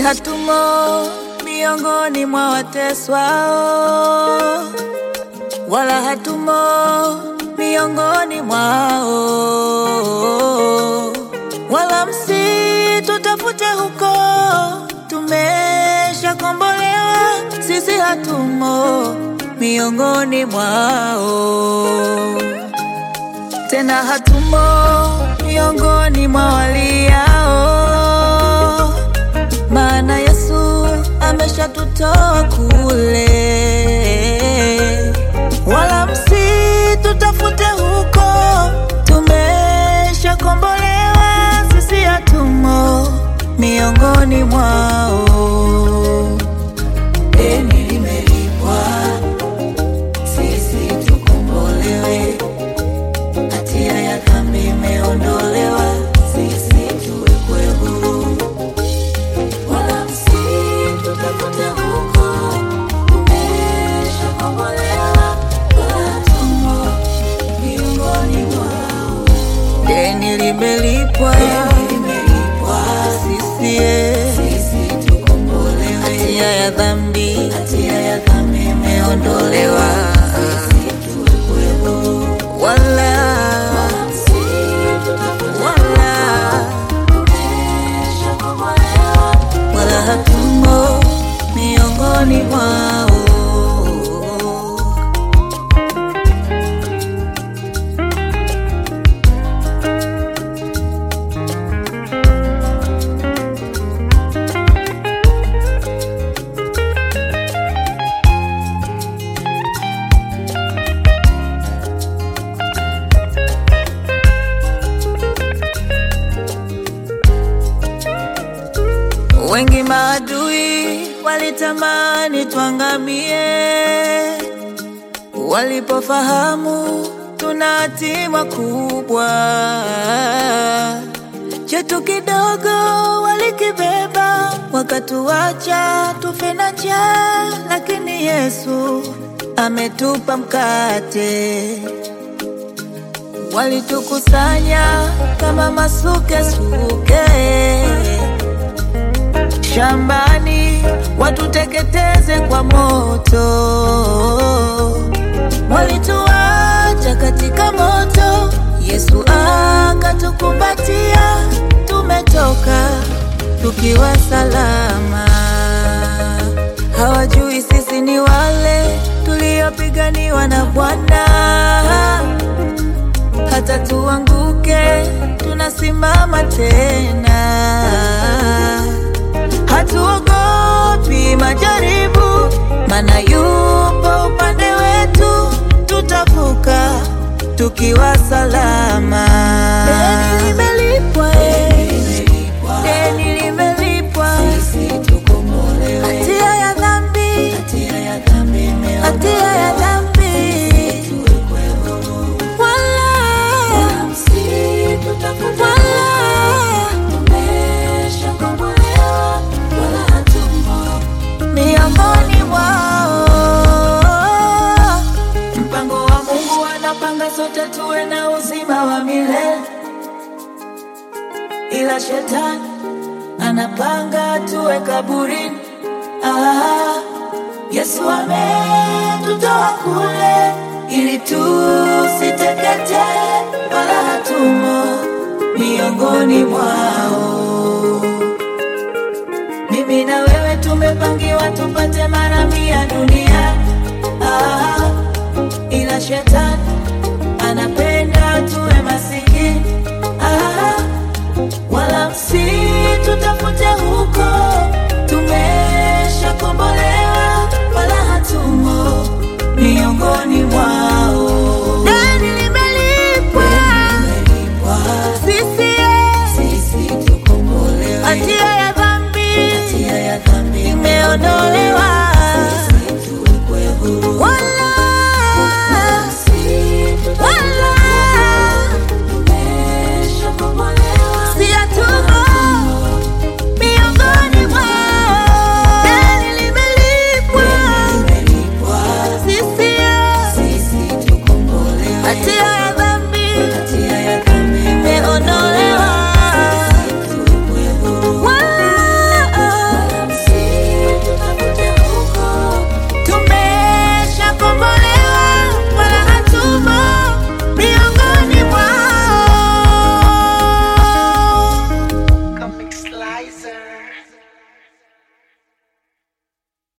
hatumo miongoni mwa wateswao, wala hatumo miongoni mwao, wala msitutafute huko, tumeshakombolewa sisi, hatumo miongoni mwao, tena hatumo miongoni mwa waliao, maana Yesu ameshatutoa kule, wala msitutafute huko, tumeshakombolewa sisi, hatumo miongoni mwao. Deni limelipwa, sisi tukombolewe, hatia ya dhambi imeondolewa, sisi tuwekwe huru, wala msitutafute huko, tumeshakombolewa, wala hatumo miongoni mwao. Deni limelipwa, sisi eh, hatia ya dhambi imeondolewa, wala wala wala hatumo miongoni mwao. Wengi maadui walitamani tuangamie, walipofahamu tuna hatima kubwa. Chetu kidogo walikibeba, wakatuacha tufe na njaa, lakini Yesu ametupa mkate walitukusanya kama masukesuke shambani, watuteketeze kwa moto. Walituacha katika moto, Yesu akatukumbatia, tumetoka tukiwa salama. Hawajui sisi ni wale tuliopiganiwa na Bwana hata tuanguke, tunasimama tena. Hatuogopi majaribu, maana yupo upande wetu, tutavuka tukiwa salama. Deni limelipwa, eh. Deni limelipwa, hatia ya dhambi, hatia ya dhambi wala miongoni mwao. Mpango wa Mungu anapanga sote tuwe na uzima wa milele, ila shetani anapanga tuwe kaburini. Ah, Yesu ametutoa kule ili tusiteketee, wala hatumo miongoni mwao. Mimi na wewe tumepangiwa tupate mara mia dunia, ah, ila shetani anapenda tuwe masikini, ah, wala msitutafute huko, tumeshakombolewa, wala hatumo miongoni mwao. Deni limelipwa, sisi hatia ya dhambi imeondolewa,